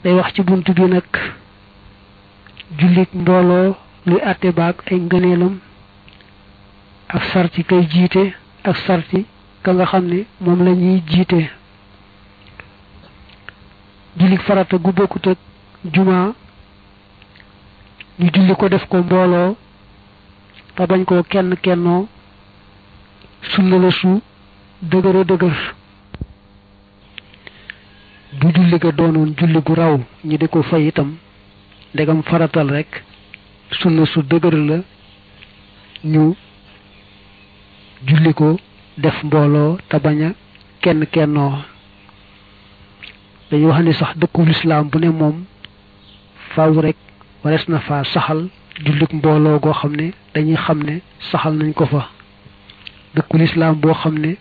day wax ci bunt bi nag jullit mbooloo luy àtte baag ay ngëneelam ak sarti kay jiite ak sarti ka nga xam ne moom la ñuy jiite jullit farata gu bokkut ak juma ñu julli ko def ko mbooloo te bañ koo kenn kennoo sunna la su dëgëra dëgër bu julli ga doonoon julli gu raw ñi di ko fay itam ndegam faratal rek sunna su dëgër la ñu julli ko def mbooloo te bañ a kenn kennoo dañu wax ni sax dëkkul islaam bu ne moom faaw rek warees na fa saxal jullit mbooloo goo xam ne dañuy xam ne saxal nañ ko fa dëkkul islaam boo xam ne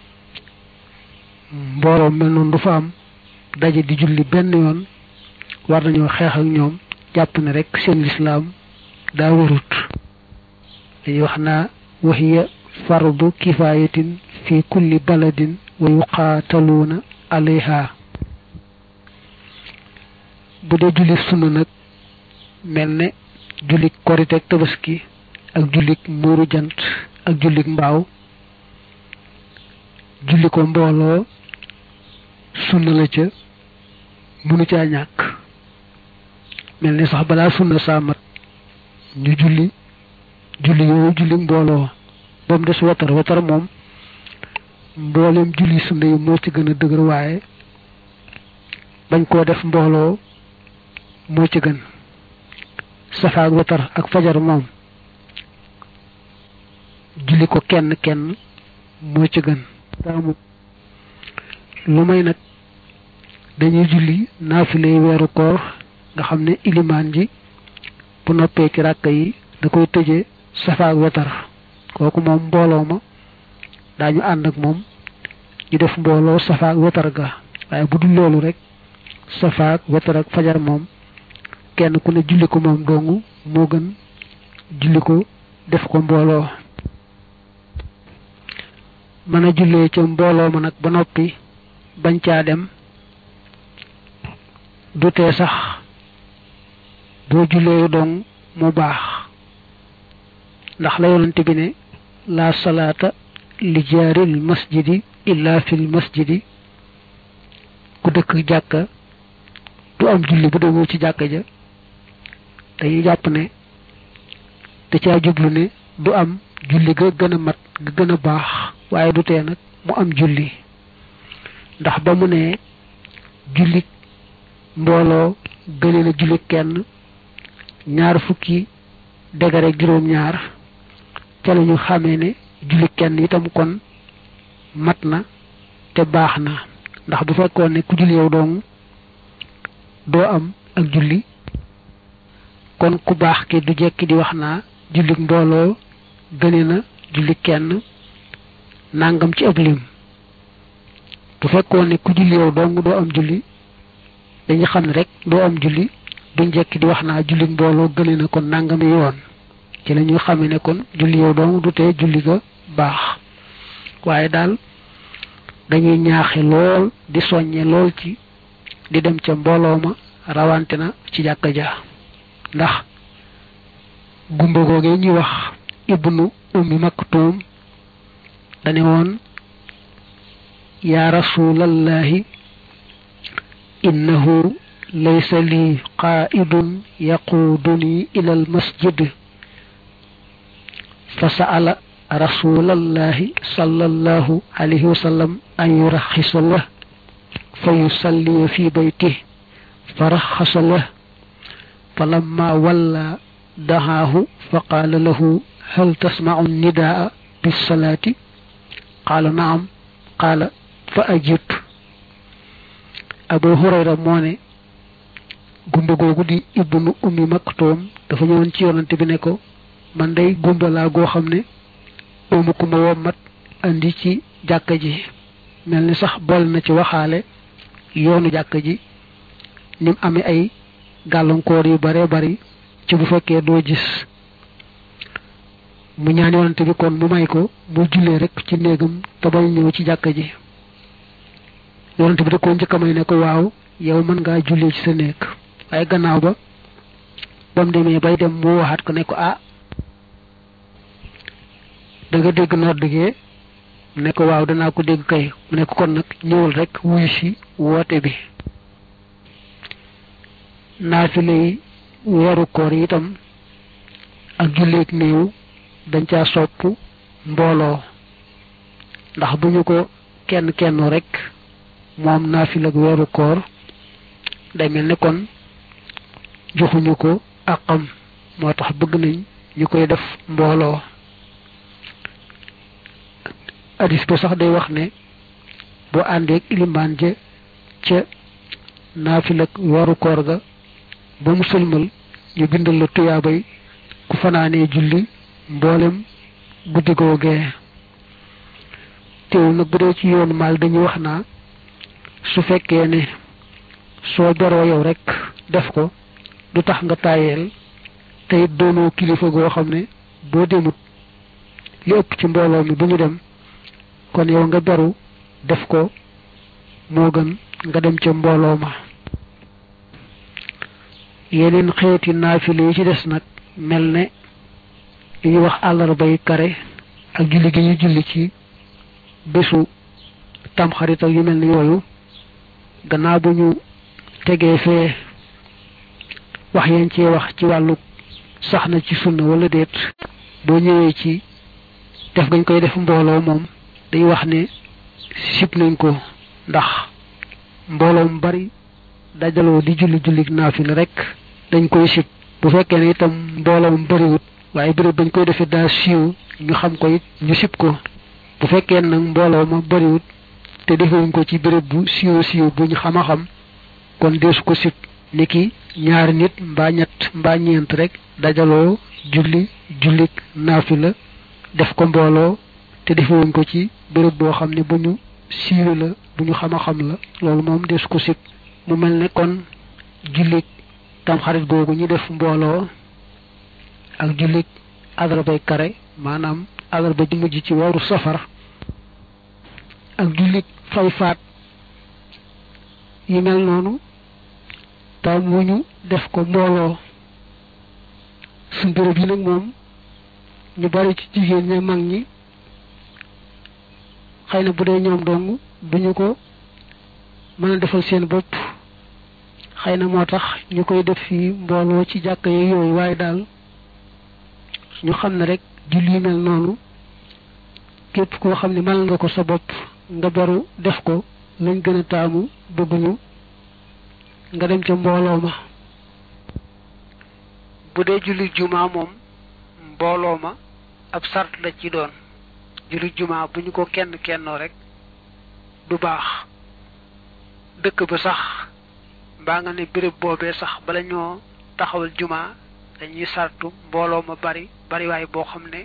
mbooloo mel noonu du fa am daje di julli benn yoon war nañoo xeex ak ñoom jàpp ne rek seen lislaam daa warut dañuy wax naa waxiya fardu kifayatin fi kulli baladin wa yuqaataluuna alayha bu dee julli sunna nag mel ne jullik korite ak tabaski ak jullik muuru jant ak jullik mbaaw julli ko mbooloo sunna la ca mënu caa ñàkk mel ni sax balaa sunna saa mat ñu julli julli yooyu julli mbooloo ba mu des watar watar moom mbooleem julli sunna yi moo ci gën a dëgër waaye bañ koo def mbooloo moo ci gën safa ak watar ak fajar moom julli ko kenn kenn moo ci gën taamu lu may nag dañuy julli naafilay weeru koor nga xam ne ilimaan ji bu noppee ci ràkk yi da koy tëje safa ak watar kooku moom mbooloo ma daañu ànd ak moom ñu def mbooloo safa ak watar ga waaye bu dul loolu rek safa ak watar ak fajar moom kenn ku ne julli ko moom dongu moo gën julli ko def ko mbooloo mën a jullee ca mbooloo ma nag ba noppi bañ caa dem du tee sax boo jullee dong mu baax ndax la yonante bi ne la salaata li jaaril masjidi illa fil masjidi ku dëkk jàkka du am julli bu demul ci jàkka ja dañuy jàpp ne da caa jublu ne du am julli ga gën a mat ga gën a baax waaye du tee nag mu am julli ndax ba mu ne julli mbooloo gëne na julli kenn ñaar fukki degare juróom ñaar ca la ñu xamee ne julli kenn itam kon mat na te baax na ndax bu fekkoon ne ku julli yow dong doo am ak julli kon ku baax ki du jekki di wax naa julli mbooloo gëne na julli kenn nangam ci ab lim bu fekkoon ne ku julli yow dong doo am julli dañu xam ne rek doo am julli duñ jekki di wax naa julli mbooloo gëne na kon nangami yoon ci la ñu xamee ne kon julli yow dong du tee julli ga baax waaye daal dañuy ñaaxe lool di soññe lool ci di dem ca mbooloo ma rawante na ci jàkka ja ndax gumba googee ñuy wax ibnu ummi maktuum dane woon yaa rasulallahi innahu laysa lii qaa'idun yaquuduni ila almasjid fa sa'ala rasulallahi sallallahu alayhi wa sallam an yuraxisa lah fa yusalliya fi baytih fa raxasa lah فلما ولى دعاه فقال له هل تسمع النداء بالصلاة قال نعم قال فأجب أبو هريرة موني gumba googu di ibnu ummi maktoom dafa ñëwoon ci yonante bi ne ko man day gumba laa goo xam ne oomu ku ma wommat andi ci jàkka ji mel ni sax boole na ci waxaale yoonu jàkka ji nim amee ay gàllankoor yu bare bari ci bu fekkee doo gis mu ñaan yonante bi kon mu may ko mu jullee rek ci néegam te bañ ñëw ci jàkka ji yonante bi da koo njëkk a may ne ko waaw yow mën ngaa jullee ci sa néeg waaye gannaaw ba ba mu demee bay dem mu waxaat ko ne ko ah da nga dégg nodd gee mu ne ko waaw danaa ko dégg kay mu ne ko kon nag ñëwul rek wuyu si woote bi naafile yi weeru koor yi itam ak julleeg néew dañ caa sopp mbooloo ndax bu ñu ko kenn kenn rek moom naafile ak weeru koor day mel ne kon joxuñu ko àqam moo tax bëgg nañ ñu koy def mbooloo hadis ba sax day wax ne boo àndeek ilimaan je ca naafile ak weeru koor ga ba mu sëlmal ñu bindal la tuyaabay ku fanaanee julli mboolem guddi googee teewul nag bu dee ci yoonu maal dañuy wax naa su fekkee ne soo beroo yow rek def ko du tax nga tàyyeel te it doonoo kilifa goo xam ne boo demut li ëpp ci mbooloo mi bu ñu dem kon yow nga beru def ko moo gën nga dem ca mbooloo ma yeneen xeeti naafile yi ci des nag mel ne li ñuy wax àllarbay kare ak julli gi ñu julli ci bésu tamxarit ak yu mel ni yooyu gannaaw bu ñu tegee fee wax yeen cee wax ci wàllu sax na ci sunna wala déet boo ñëwee ci def gañ koy def mbooloo moom day wax ne sib nañ ko ndax mbooloo mu bari dajaloo di julli julli naafila rek dañ koy sib bu fekkee ne itam mbooloo mu bariwut waaye béréb bañ koy defee daa siiw ñu xam ko it ñu sib ko bu fekkee nag mbooloo ma bariwut te defewuñ ko ci béréb bu siiw siiw bu ñu xam a xam kon deesu ko sib niki ñaari nit mbaa ñett mbaa ñeent rek dajaloo julli jullik naafila def ko mbooloo te defewuñ ko ci béréb boo xam ne bu ñu siiw la bu ñu xam a xam la loolu moom deesu ko sib mu mel ne kon jullik tamxarit googu ñu def mbooloo ak jullik adrabay kare maanaam adraba ji mujj ci waru safar ak jullik fay faat yi mel noonu tam mu ñu def ko mbooloo suñ béréb yi nag moom ñu bari ci jigéen ña mag ñi xëy na bu dee ñoom dong duñu ko mën a defal seen bopp xëy na moo tax ñu koy def fii mbooloo ci jàkka yi yooyu waaye daal ñu xam ne rek julli mel noonu képp koo xam ne mal nga ko sa bopp nga beru def ko lañ gën a taamu bëgguñu nga dem ca mbooloo ma bu dee julli jumaa moom mbooloo ma ab sart la ci doon julli jumaa bu ñu ko kenn kennoo rek du baax dëkk ba sax mbaa nga ne béréb boobee sax bala ñoo taxawal jumaa dañuy sartu mbooloo ma bari bariwaay boo xam ne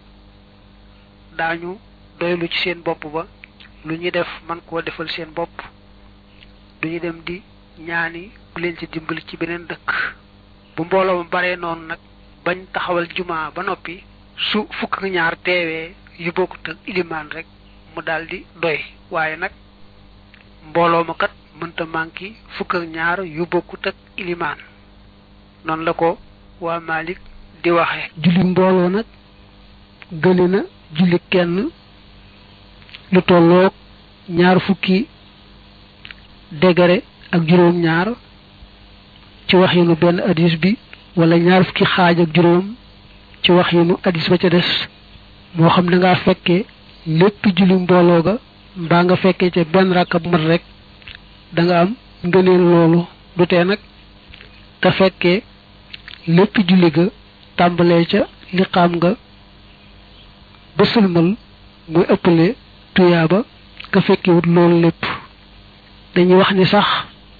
daañu doylu ci seen bopp ba lu ñuy def man koo defal seen bopp duñu dem di ñaani ku leen ci dimbali ci beneen dëkk bu mbooloo ma baree noonu nag bañ taxawal jumaa ba noppi su fukk ak ñaar teewee yu bokkut ak ilimaan rek mu daldi doy waaye nag mbooloo ma kat mënta manki fukk ak ñaar yu bokkut ak ilimaan noonu la ko waa Malik di waxe julli mbooloo nag gëne na julli kenn lu tolloog ñaar fukki degré ak juróom ñaar ci wax yinu benn hadis bi wala ñaar fukki xaaj ak juróom ci wax yinu hadis ba ca des moo xam da ngaa fekkee lépp julli mbooloo ga mbaa nga fekkee ca benn rakab mat rek da nga am ngëneel loolu du tee nag ka fekkee lépp julli ga tàmbalee ca liqaam nga ba sëlmal muy ëppale tuyaaba ka fekkewut loolu lépp dañuy wax ni sax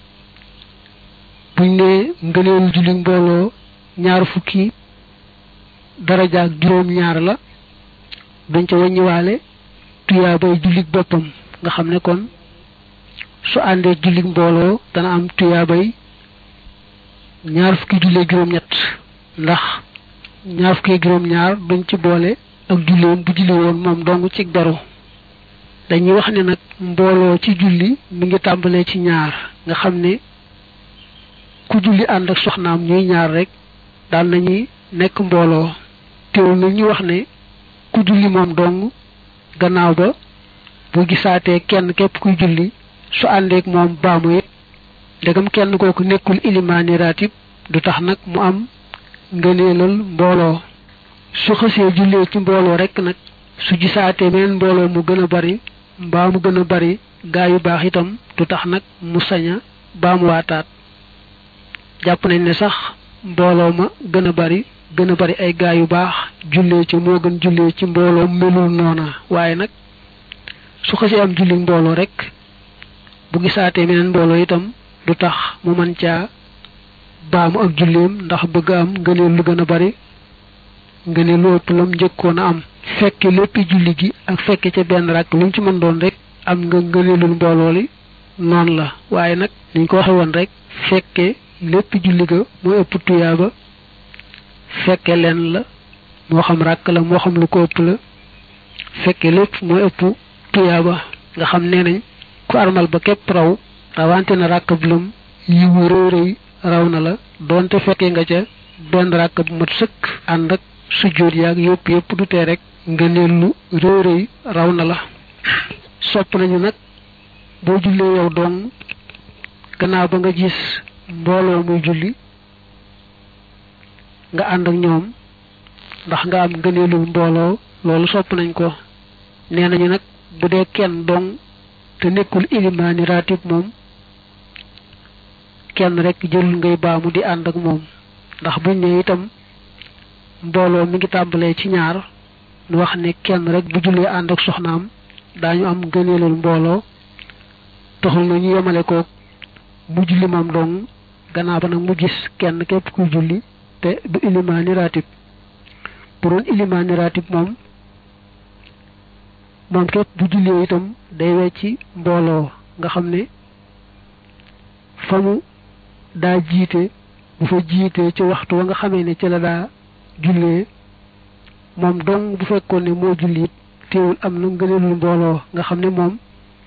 buñ ne ngëneelu julli mbooloo ñaar fukki daraja ak juróom ñaar la dañ ca wàññiwaale tuyaabay jullit boppam nga xam ne kon su àndee jullit mbooloo dana am tuyaabay ñaar fukki jullee juróom ñett ndax ñaar fukki juróom ñaar duñ ci boole ak julliwoon bu julli woon moom dong ci beru dañuy wax ne nag mbooloo ci julli mi ngi tàmbalee ci ñaar nga xam ne ku julli ànd ak soxnaam ñuy ñaar rek daal nañuy nekk mbooloo teewul nag ñu wax ne ku julli moom dong gannaaw ba bu gisaatee kenn képp kuy julli su àndeek moom baamu it ndegam kenn kooku nekkul ilimaani raatib du tax nag mu am ngëneelal mbooloo su xësee jullee ci mbooloo rek nag su gisaatee meneen mbooloo mu gën a bari mbaa mu gën a bari gaa yu baax itam du tax nag mu sañ a baamu waataat jàpp nañ ne sax mbooloo ma gën a bari gën a bari ay gaa yu baax jullee ci moo gën jullee ci mbooloo melul noona waaye nag su xësee am julli mbooloo rek bu gisaatee meneen mbooloo itam du tax mu mën caa baamu ak julleem ndax bëgg am ngëneel lu gën a bari ngëneel lu ëpp lam njëkkoon a am fekke léppi julli gi ak fekke ca benn rakk lu mu ci mën doon rek am nga ngëneelul mbooloo li noonu la waaye nag niñ ko waxe woon rek fekke léppi julli ga mooy ëpp tuyaaba fekke leen la moo xam rakk la moo xam lu ko ëpp la fekke lépp mooy ëpp tuyaaba nga xam nee nañ ku armal ba képp raw rawante na rakk bu lum yiwu rëy rëy raw na la doonte fekkee nga ca benn rakk bu mat sëkk ànd ak sujjóot yaag yëpp yëpp du tee rek nga neel lu rëy rëy raw na la sopp nañu nag boo jullee yow dong gannaaw ba nga gis mbooloo muy julli nga ànd ak ñoom ndax nga am ngëneelul mbooloo loolu sopp nañ ko nee nañu nag bu dee kenn dong te nekkul ilimaani raatib moom kenn rek jëlul ngay baamu di ànd ak moom ndax buñ ne itam mbooloo mi ngi tàmbalee ci ñaar nu wax ne kenn rek bu jullee ànd ak soxnaam daañu am gëneelul mbooloo taxul na ñu yemale ko mu julli moom dong gannaaw ba nag mu gis kenn képp kuy julli te du ilimaani raatib bu doon ilimaani raatib moom moom képp bu jullee itam day wecci mbooloo nga xam ne fa mu daa jiite bu fa jiitee ci waxtu wa nga xamee ne ci la daa jullee moom dong bu fekkoon ne moo julli it teewul am na ngëneelul mbooloo nga xam ne moom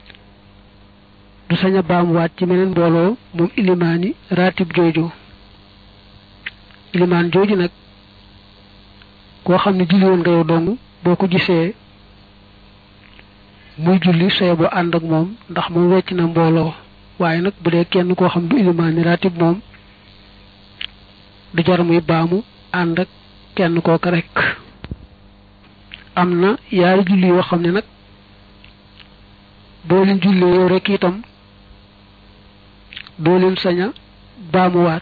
du sañ a baamuwaat ci meneen mbooloo moom ilimaani raatib jooju ilimaan jooju nag koo xam ne julli woon nga yow dong boo ko gisee muy julli soye boo ànd ak moom ndax moom wecc na mbooloo waaye nag bu dee kenn koo xam du ilimaani raatib moom du jar muy baamu ànd ak kenn kooka rek am na yaari julli yoo xam ne nag boo leen jullee yow rek itam doo leen sañ a baamuwaat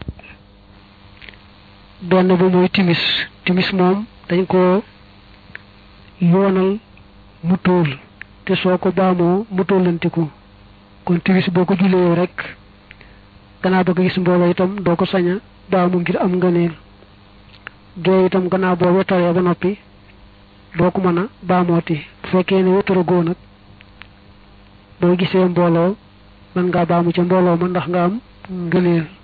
benn ba mooy timis timis moom dañ ko yoonal mu tóol te soo ko baamoo mu tóolantiku kon timis boo ko jullee yow rek gannaaw ba nga gis mbooloo itam doo ko sañ a baamu ngir am ngëneel gee itam gannaaw boo wetaree ba noppi doo ko mën a baamooti bu fekkee ne wetara goo nag boo gisee mbooloo mën ngaa baamu ca mbooloo ma ndax nga am ngëneel